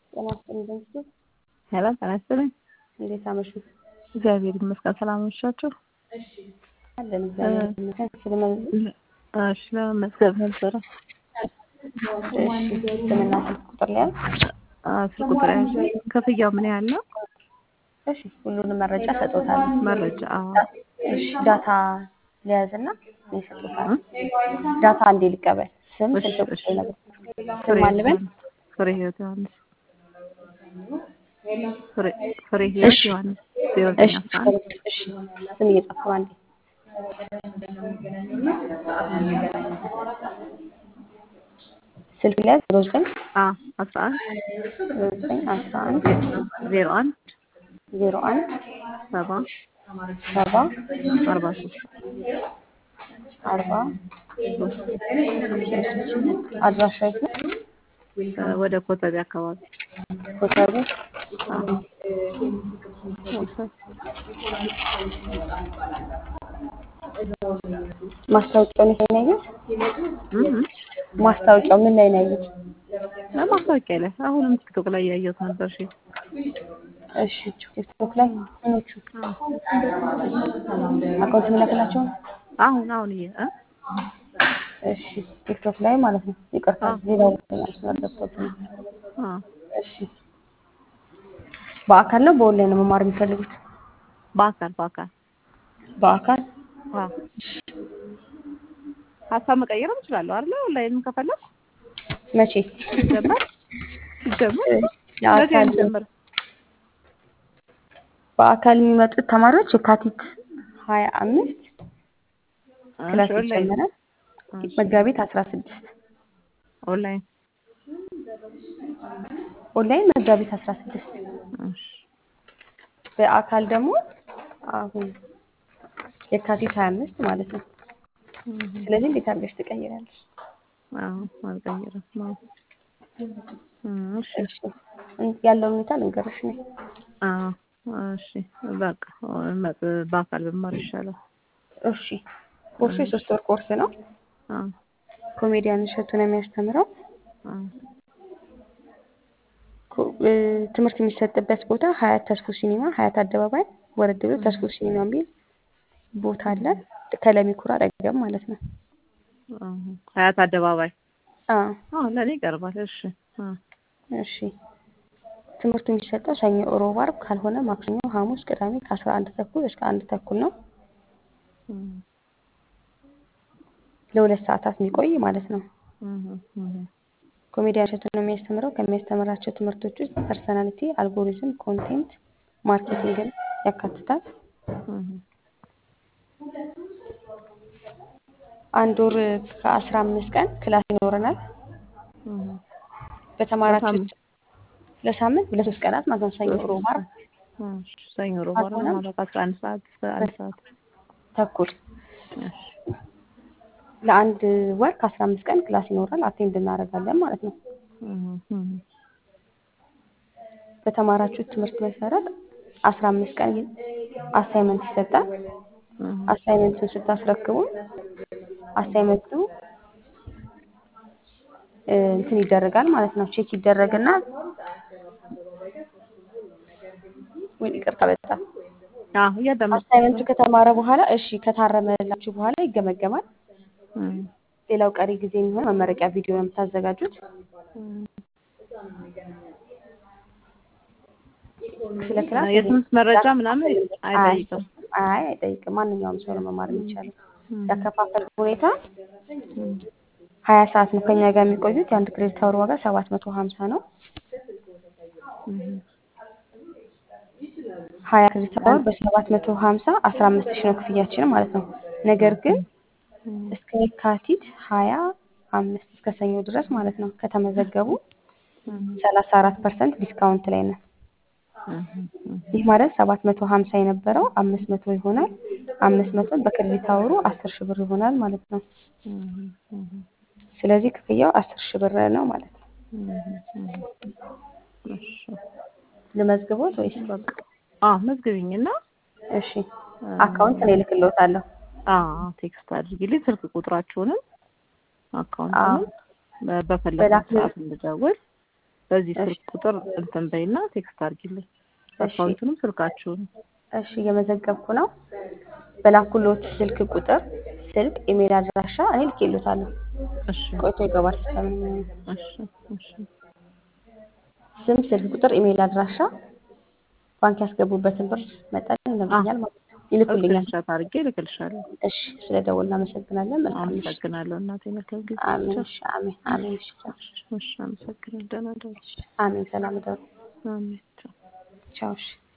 ጤና ይስጥልኝ በንስቱ ሄሎ ጤና ይስጥልኝ። እንዴት አመሹ? እግዚአብሔር ይመስገን። ሰላም አመሻችሁ? አለን እግዚአብሔር ይመስገን። ስለመ- እሺ ለመመዝገብ ነበረ። እሺ ስምና ስልክ ቁጥር ሊያዝ አዎ፣ ስልክ ቁጥር ያዥ። ክፍያው ምን ያህል ነው? እሺ ሁሉንም መረጃ ሰጦታል። መረጃ አዎ። እሺ ዳታ ሊያዝና ይሰጡታል። ዳታ እንዴ ሊቀበል ስም እሺ፣ ስልክ እሺ። ቁጥር ነገር ፍሬ ስም አልበል ዮሐንስ ፍሬ ህይወት ዮሐንስ ፍሬ ፍሬ ህይወት እሺ ዮሐንስ ዜሮ ዘጠኝ እሺ አስራ አንድ እሺ ስም እየጻፍኩ ነው አንዴ ስልክ ሊያዝ ዜሮ ዘጠኝ አዎ አስራ አንድ ዜሮ ዘጠኝ አስራ አንድ ዜሮ አንድ ዜሮ አንድ ሰባ ሰባ አርባ ሶስት አርባ ሶስት አድራሻ የት ነው? ወደ ኮተቤ አካባቢ ኮተቤ አዎ ወሰን ማስታወቂያውን የት ላይ ነው ያዩት? እም ማስታወቂያው ምን ላይ ነው ያዩት? ለማስታወቂያ ላይ አሁንም ቲክቶክ ላይ ያየሁት ነበር። እሺ እሺ ቲክቶክ ላይ ምኖቹ አካውንት የሚላክላቸው ነው? አሁን አሁን እየ እ እሺ ቲክቶክ ላይ ማለት ነው። ይቅርታ አዎ ሌላ መስመር ገብቶት ነው። አዎ እሺ በአካል ነው በኦንላይን ነው መማር የሚፈልጉት? በአካል በአካል በአካል አዎ ሀሳብ መቀየርም እችላለሁ አይደለ? ኦንላይንም ከፈለኩ መቼ ሲጀመር ሲጀመር እ መቼ የአካል አንጀምር? በአካል የሚመጡት ተማሪዎች የካቲት ሀያ አምስት እሺ ክላስ ኦንላይን ይጀመራል። እሺ መጋቢት አስራ ስድስት ኦንላይን ኦንላይን መጋቢት አስራ ስድስት እሺ በአካል ደግሞ አሁን የካቲት ሀያ አምስት ማለት ነው። እም ስለዚህ እንዴት አድርገሽ ትቀይራለሽ? አዎ አልቀይርም። አዎ እም እሺ እሺ ያለውን ሁኔታ ልንገርሽ ነው። አዎ እሺ በቃ መጥ በአካል ብማር ይሻላል። እሺ ኮርሱ እሺ የሶስት ወር ኮርስ ነው። አዎ ኮሜዲያን እሸቱ ነው የሚያስተምረው። አዎ ኮ- እ፣ ትምህርት የሚሰጥበት ቦታ ሀያት ተስፎ ሲኒማ ሀያት አደባባይ ወረድ ብሎ ተስፎ ሲኒማ የሚል ቦታ አለ። ከለሚኩራ አጠገብ ማለት ነው። አዎ ሀያት አደባባይ አዎ አዎ ለኔ ይቀርባል። እሺ አዎ እሺ ትምህርቱ የሚሰጠው ሰኞ፣ ሮብ፣ ዓርብ ካልሆነ ማክሰኞ፣ ሐሙስ፣ ቅዳሜ ከአስራ አንድ ተኩል እስከ አንድ ተኩል ነው። እም ለሁለት ሰዓታት የሚቆይ ማለት ነው። እም እም ኮሜዲያን እሸቱ ነው የሚያስተምረው። ከሚያስተምራቸው ትምህርቶች ውስጥ ፐርሰናሊቲ፣ አልጎሪዝም፣ ኮንቴንት ማርኬቲንግን ያካትታል። እም አንድ ወር ከአስራ አምስት ቀን ክላስ ይኖረናል። እም በተማራችሁት በሳምንት ለሳምንት ለሶስት ቀናት ማለት ነው። ሰኞ፣ ሮብ፣ ዓርብ እሺ ሰኞ፣ ሮብ፣ ዓርብ ካልሆነም ማለት ከአስራ አንድ ሰዓት እስከ አንድ ሰዓት ተኩል እሺ ለአንድ ወር ከአስራ አምስት ቀን ክላስ ይኖራል። አቴንድ እናደርጋለን ማለት ነው። እም እም በተማራችሁት ትምህርት መሰረት አስራ አምስት ቀን አሳይመንት ይሰጣል። እም አሳይመንቱን ስታስረክቡ አሳይመንቱ እ፣ እንትን ይደረጋል ማለት ነው። ቼክ ይደረግና ወይ ይቅርታ በጣም አዎ እያዳመጥኩሽ አሳይመንቱ ነው። ከተማረ በኋላ እሺ ከታረመላችሁ በኋላ ይገመገማል። እም ሌላው ቀሪ ጊዜ የሚሆን መመረቂያ ቪዲዮ ነው የምታዘጋጁት። እም ስለ ክላስ ይሄ የትምህርት መረጃ ያከፋፈል ምናምን አይጠይቅም። አያስፈልግም። አይ አይጠይቅም። ማንኛውም ሰው ነው መማር የሚቻለው። እም ያከፋፈል ሁኔታ እም ሀያ ሰዓት ነው ከኛ ጋር የሚቆዩት። የአንድ ክሬዲት አወር ዋጋ ሰባት መቶ ሀምሳ ነው። እም ሀያ ክሬዲት አወር በሰባት መቶ ሀምሳ አስራ አምስት ሺህ ነው ክፍያችን ማለት ነው። ነገር ግን እም እስከ የካቲት ሀያ አምስት እስከ ሰኞ ድረስ ማለት ነው ከተመዘገቡ እም ሰላሳ አራት ፐርሰንት ዲስካውንት ላይ ነው። እም እም ይህ ማለት ሰባት መቶ ሀምሳ የነበረው አምስት መቶ ይሆናል። አምስት መቶ በክሬዲት አወሩ አስር ሺህ ብር ይሆናል ማለት ነው። እም እም ስለዚህ ክፍያው አስር ሺህ ብር ነው ማለት ነው። እም እሺ ልመዝግቦት ወይስ? በቃ አዎ መዝግቢኝና እሺ አካውንት እኔ እልክልዎታለሁ። አዎ ቴክስት አድርጊልኝ ስልክ ቁጥራችሁንም አዎ አካውንቱንም በፈለግኩት በላክ ሰዓት እንድደውል በዚህ እሺ ስልክ ቁጥር እንትን በይና ቴክስት አድርጊልኝ። እሺ አካውንቱንም ስልካችሁን እሺ እየመዘገብኩ ነው። በላኩሎት ስልክ ቁጥር ስልክ፣ ኢሜል አድራሻ እኔ ልኬሎታለሁ። እሺ ቆይቶ ይገባል ሲስተም የሚሆነው እሺ እሺ ስም፣ ስልክ ቁጥር፣ ኢሜል አድራሻ፣ ባንክ ያስገቡበትን ብር መጠን አ ይነግሩኛል ማለት ነው። ይልኩልኛል። ስክሪንሻት አድርጌ እልክልሻለሁ። እሺ ስለ ደወል እናመሰግናለን። መልካም ምሽት። አመሰግናለሁ እናቴ። መልካም ጊዜ። አሜን። ቻው። እሺ አሜን አሜን። እሺ ቻው። እሺ አመሰግናለሁ። ደህና ደሩ። አሜን። ሰላም ደሩ። አሜን። ቻው። ቻው። እሺ